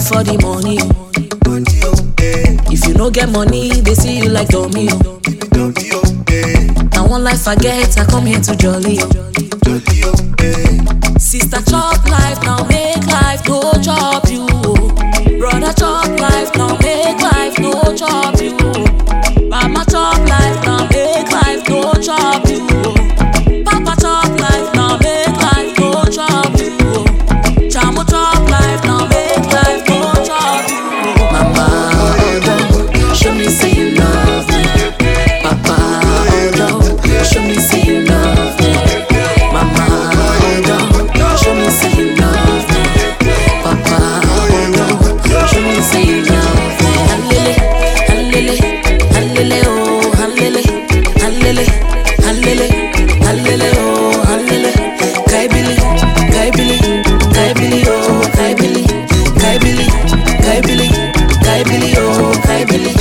for the money. If you no get money, they see you like dummy. Now one life I get, I come here to jolly. Sister chop life, now make life no chop you. Brother chop life, now make life no chop you. Mama chop life, now make life no chop you. Papa chop life, now make life no chop you. Chamo chop life, now make life no chop you. Mama, hold on, show me say you love me. Papa, hold on, show me say you love me. Mama, hold on, show me say you love me. Papa, hold on, show me say you love me. Hallele, hallele, hallele, oh, hallele, hallele, hallele, hallele, oh, hallele. Kaibili, kaibili, kaibili, oh, kaibili, kaibili, kaibili, kaibili, oh, kaibili.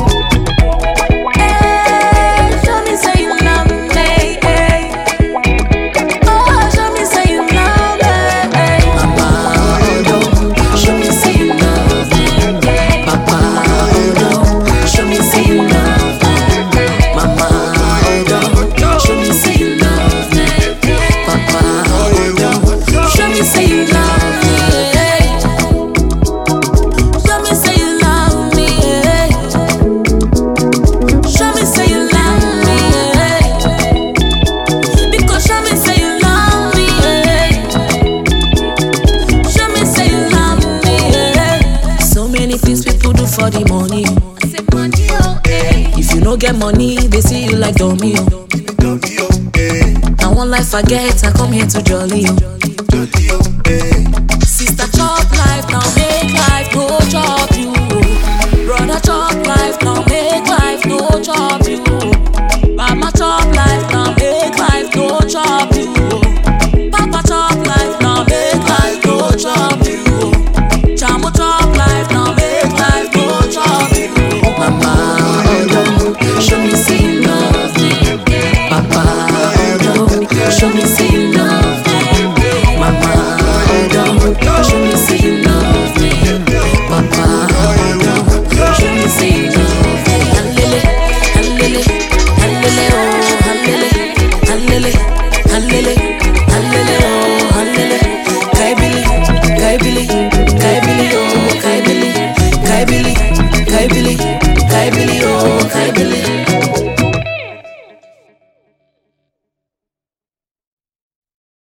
Eh, show me say you love me, eh. Oh, show me say you love me, eh. Mama, hold on, show me say you love me. Papa, hold on, show me say you love me. Mama, hold on, show me say you love me. Papa, hold on, show me say you love me. Show me say you love me. Show me say you love me. Because show me say you love me. Show me say you love me. So many things people do for the money. If you no get money, they see you like dummy. oh. Now one life I get, I come here to jolly. oh. Sister chop life, now make life no chop you. oh. Brother chop life, now make life no chop you. oh. Mama chop life, now make life no chop you. oh. Papa chop life, now make life no chop you. oh. Chamo chop life, now make life no chop you. oh. Mama, hold on, show me say you love me. Papa, hold on, show me say you love me. Mama, hold on,